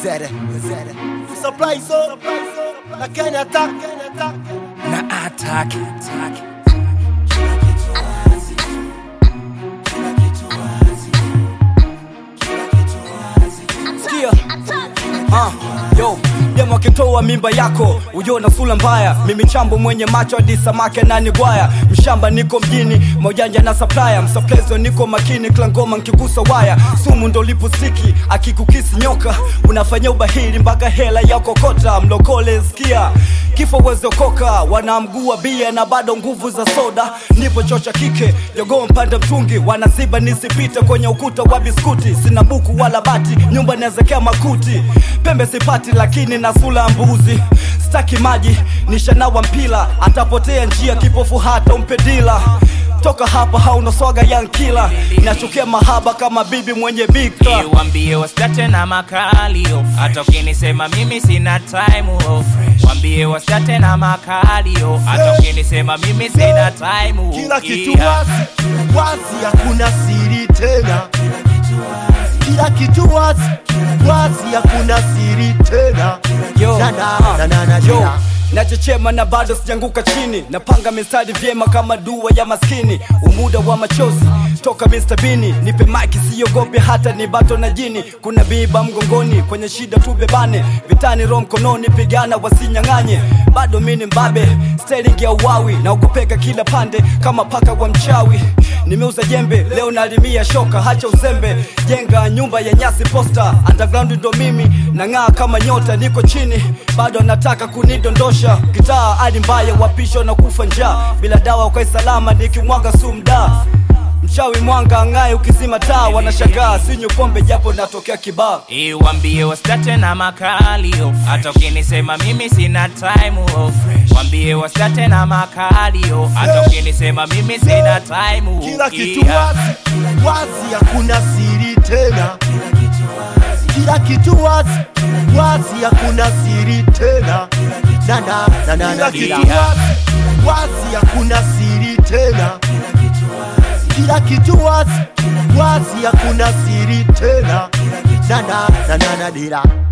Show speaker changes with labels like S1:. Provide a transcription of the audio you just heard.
S1: Wazere, wazere. Supply so, na Kenya attack,
S2: na attack, attack. Sikia. Ah, yo demo akitoa mimba yako ujiona sula mbaya mimi chambo mwenye macho hadi samake nani gwaya mshamba niko mjini maujanja na supplier msaplezo niko makini klangoma nkigusa waya sumu ndo lipustiki akikukisi nyoka unafanya ubahili mpaka hela ya kokota mlokole skia kifo wezokoka wanamgua bia na bado nguvu za soda nipo chocha kike jogoo mpanda mtungi wanaziba nisipite kwenye ukuta wa biskuti sina buku wala bati nyumba naezekea makuti pembe sipati lakini na sula mbuzi staki maji nishanawa mpila atapotea njia kipofu hata umpedila toka hapa hauna swaga yankila nachukia mahaba kama bibi mwenye bika
S3: Wambie wastate na makalio, hata ukinisema mimi sina time oh. Wambie wastate na makalio, hata ukinisema mimi sina time oh.
S1: kila kitu
S3: Yeah.
S1: wazi, wazi, hakuna siri tena. Kila kitu wazi, wazi, hakuna siri tena.
S2: Yo,
S1: Na, na,
S2: ah,
S1: na, na, na,
S2: yo,
S1: na.
S2: nachechema na bado sijanguka chini napanga mistari vyema kama dua ya maskini umuda wa machozi toka Mr. Bini nipe maki siogope hata ni bato na jini kuna biba mgongoni kwenye shida tu bebane vitani ro mkononi pigana wasinyang'anye bado mini mbabe styling ya uwawi na ukopeka kila pande kama paka wa mchawi nimeuza jembe leo nalimia shoka hacha uzembe jenga nyumba ya nyasi posta underground ndo mimi nang'aa kama nyota niko chini bado anataka kunidondosha kitaa hadi mbaya wapisho na kufa njaa bila dawa kwa salama nikimwaga sumda mchawi mwanga ang'aye ukizima taa wanashangaa sinywi pombe japo natokea kibaa
S3: Eh, Wambie wastate na makalio, hata ukinisema mimi sina time oh. Wambie wastate na makalio, hata ukinisema mimi sina time oh.
S1: Kila kitu
S3: Yeah.
S1: wazi, wazi, hakuna siri tena. Kila kitu wazi, wazi, hakuna siri tena. Na, na, na, na, na,
S3: kitu
S1: wazi, wazi, hakuna siri tena. Kila kitu wazi, wazi, hakuna siri tena. Na, na, na, na, na, dira.